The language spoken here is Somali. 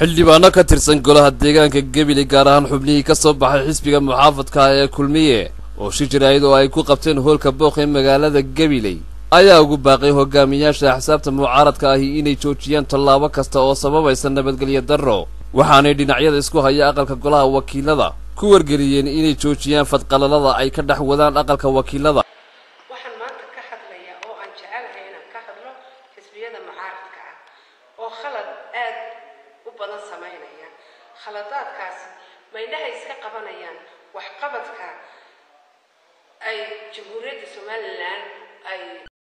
xildhibaano ka tirsan golaha deegaanka gebile gaar ahaan xubnihii ka soo baxay xisbiga muxaafadka ah ee kulmiye oo shi jiraayad oo ay ku qabteen hoolka booq ee magaalada gabiley ayaa ugu baaqay hogaamiyaasha axsaabta mucaaradka ahi inay joojiyaan tallaabo kasta oo sababaysa nabadgelyo darro waxaanay dhinacyada isku haya aqalka golaha wakiilada ku wargeliyeen inay joojiyaan fadqalalada ay ka dhex wadaan aqalka wakiilada waxaan maanta ka hadlayaa oo aan jecelahay inaan ka hadlo xisbiyada mucaaradka ah oo khalad aad u badan samaynaya khaladaadkaasi maydhaha iska qabanayaan waxqabadka ay jamhuuriyadda somalilan ay